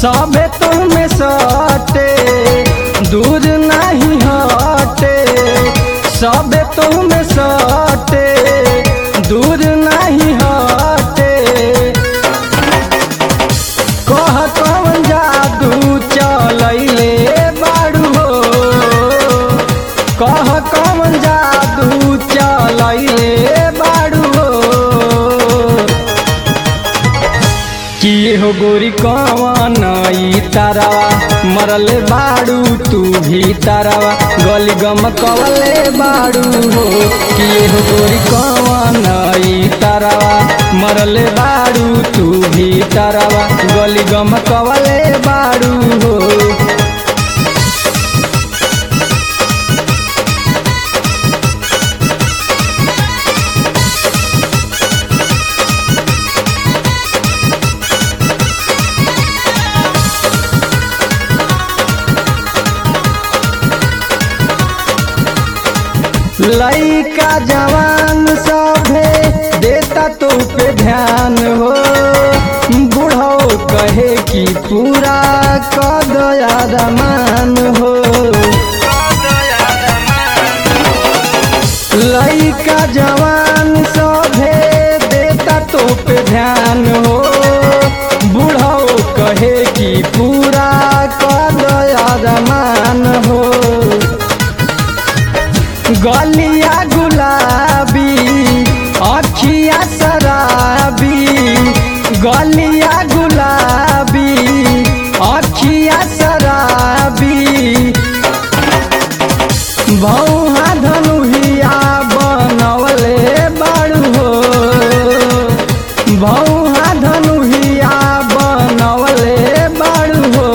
सबे तुम्हें सटे दूर नहीं हटे सबे तुम्हें सटे दूर नहीं हटे कह कौन जादू चलैले बाड़ू हो कह कौन जादू चलैले बाड़ू हो कि हो गोरी कवन ई तारावा मरले बाड़ू तू भी तारावा गली गम कवले बाड़ू हो कि हो गोरी कवन ई तारावा मरले बाड़ू तू भी तारावा गली गम कवले बाड़ू हो लइका जवान सभे देता तो पे ध्यान हो बूढ़ो कहे कि पूरा कद मान हो लइका जवान सभे देता तो पे ध्यान हो बूढ़ो कहे कि पूरा कद मान हो गलिया गुलाबी अखिया शराबी गलिया गुलाबी अखिया शराबी भौहा धनुहिया बनवले बाड़ू हो भौहा धनुहिया बनवले बाड़ू हो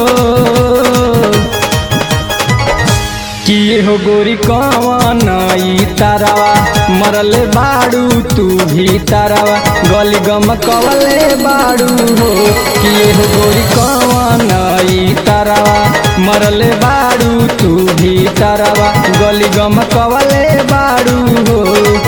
कि हो गोरी कवन ई तारावा मरले बाड़ू तू भी तारावा गली गम कवले बाड़ू हो कि हो गोरी कवन ई तारावा मरले बाड़ू तू भी तारावा गली गम कवले बाड़ू हो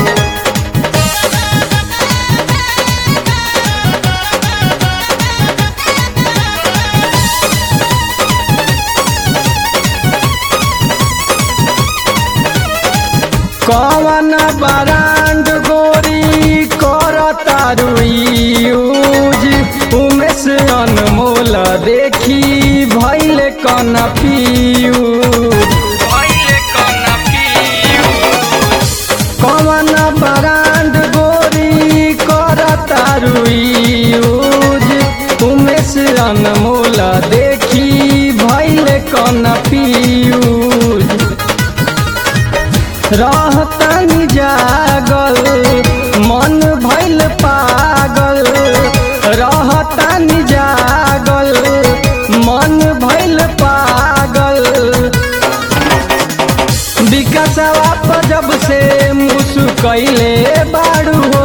कवन बरांड गोरी कर तारुज उमेश अनमोल देखी भैल कन कवन बरांड गोरी कर तारुज उमेश अनमोल देखी भैल कन पियूज रहतनी जागल मन भैल पागल रहतनी जागल मन भैल पागल विकासवा पर जब से मुसुकैले बाड़ू हो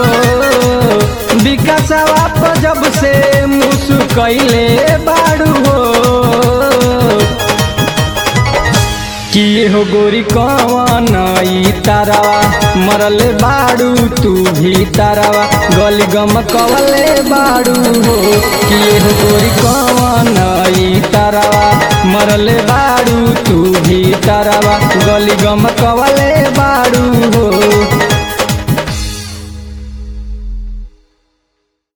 विकासवा पर जब से मुसुकैले बाड़ू हो कि हो गोरी कवन ई तारावा मरले बाड़ू तू भी तारावा गली गम कवले बाड़ू हो कि हो गोरी कवन ई तारावा मरले बाड़ू तू भी तारावा गली गम कवले बाड़ू हो